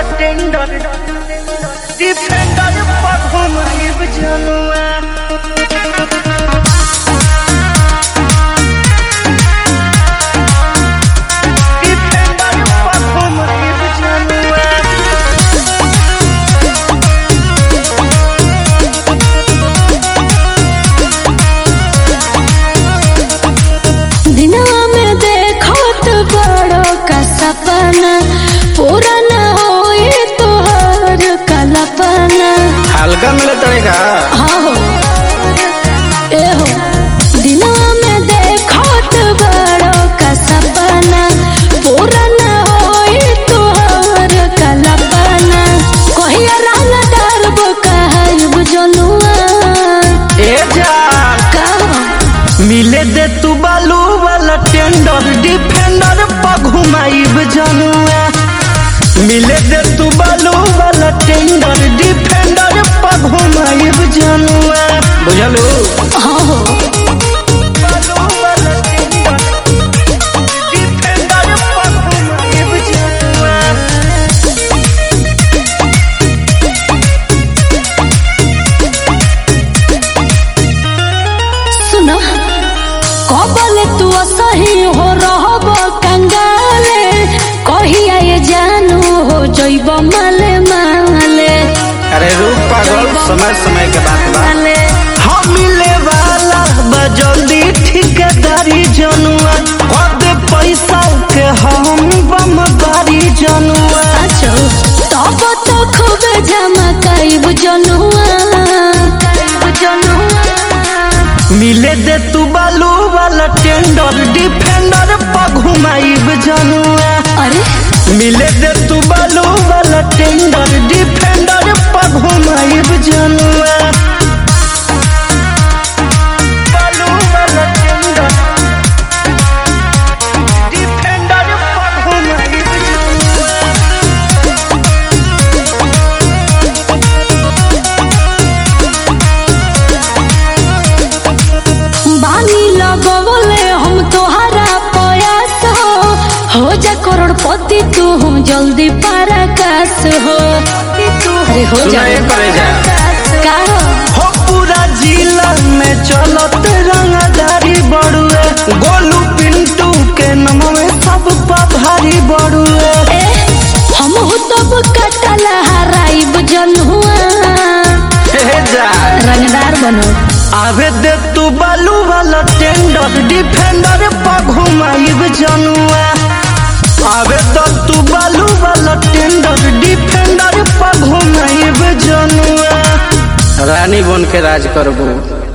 Tender defender पघुमाइब जनुआ defender पघुमाइब जनुआ दिनवा में देखत बड़ो का सपना पूरा न होए तोहर कल्पना हल्का मिले तरीका हाँ हो ए हो दिनवा में देखत बड़ो का सपना पूरा न होए तोहर कल्पना कहिया रंग दर्ब कहब जनुआ ए जान का मिले दे तू बालू वाला टेंडर डिफेंडर पघुमाइब जनुआ मिले दे तू बालू वाला टेंडर डिफेंडर पघुमाइब जनुआ बुझलू हाँ हो बालू वाला टेंडर डिफेंडर पघुमाइब जनुआ सुनो कबल तू सही हो रहब कंगाले कहिया ये जानू हो जइब माले माले अरे रूप पागल समय समय के बात बा माले हम मिले वाला बा जल्दी ठिकेदारी जनुआ दे पैसा के हम बम बारी जनुआ साचो तब तो खूब झमकाइब जनुआ जनुआ मिले दे तू बालू वाला टेंडर डिफेंडर पघुमाइब जनुआ अरे मिले दे तू बालू वाला टेंडर डिफेंडर पघुमाइब जनुआ बालू वाला टेंडर डिफेंडर पघुमाइब जनुआ बानी लगवले हम तोहरा प्रयास हो हो जा करोड़पति तू हम जल्दी पराकाश हो अरे हो जा सुनाए पड़े जा का हो? हो पूरा जिला में चलत रंगदारी बड़ुए गोलू पिंटू के नाम में सब भारी बड़ुए ए हम हो तब कटल हराइब जनुआ हे जा रंगदार बनो आवे दे तू बालू वाला टेंडर डिफेंडर पघुमाइब जनुआ आवे दे तू बालू वाला टेंडर डिफेंडर पघुमाइब जनुआ रानी बन के राज करबू